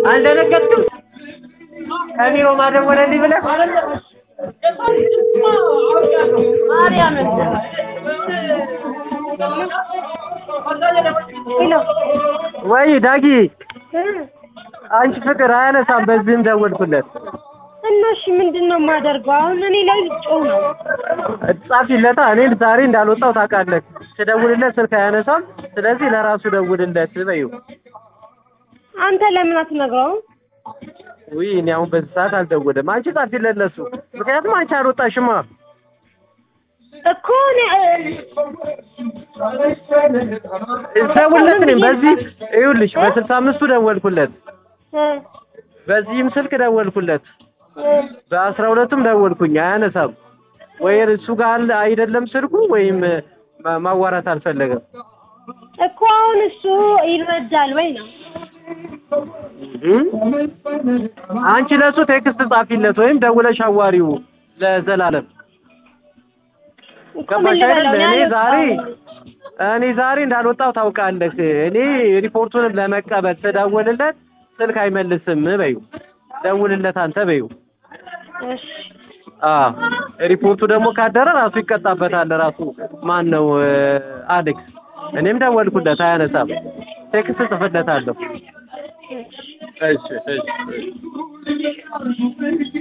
አልደነገጥክም? ከቢሮ ማደወለልኝ ብለህ ማርያምን ሄሎ ወይ ዳጊ እ አንቺ ፍቅር አያነሳም። በዚህም ደወልኩለት እና እሺ ምንድን ነው የማደርገው አሁን? እኔ ላይ ልጮህ ነው። ጻፊለታ። እኔ ዛሬ እንዳልወጣው ታውቃለህ። ስደውልለት ስልክ አያነሳም። ስለዚህ ለራሱ ደውልለት በይው። አንተ ለምን አትነግረውም? ውይ እኔ አሁን በዚህ ሰዓት አልደውልም። አንቺ ጻፊለት ለሱ። ምክንያቱም አንቺ አልወጣሽማ። እኮ እኔ ደውልለት። እኔም በዚህ ይኸውልሽ በስልሳ አምስቱ ደወልኩለት፣ እ በዚህም ስልክ ደወልኩለት፣ እ በአስራ ሁለቱም ደወልኩኝ። አያነሳም። ወይ እሱ ጋር አለ አይደለም ስልኩ ወይም ማ- ማዋራት አልፈለገም። እኮ አሁን እሱ ይረዳል ወይ ነው? እም? አንቺ ለሱ ቴክስት ጻፊለት ወይም ደውለሽ አዋሪው ለዘላለም እኮ ምን ገባሽ ልበለው? አይደል? እኔ እኔ ዛሬ አልወጣሁም። እኔ ዛሬ እንዳልወጣው ታውቃለህ። እኔ ሪፖርቱንም ለመቀበል ስደውልለት ስልክ አይመልስም በይው። ደውልለት አንተ በይው። እሺ አ ሪፖርቱ ደግሞ ካደረ ራሱ ይቀጣበታል። ራሱ ማን ነው አሌክስ። እኔም ደወልኩለት አያነሳም። ቴክስት ጽፍለታለሁ። እሺ እሺ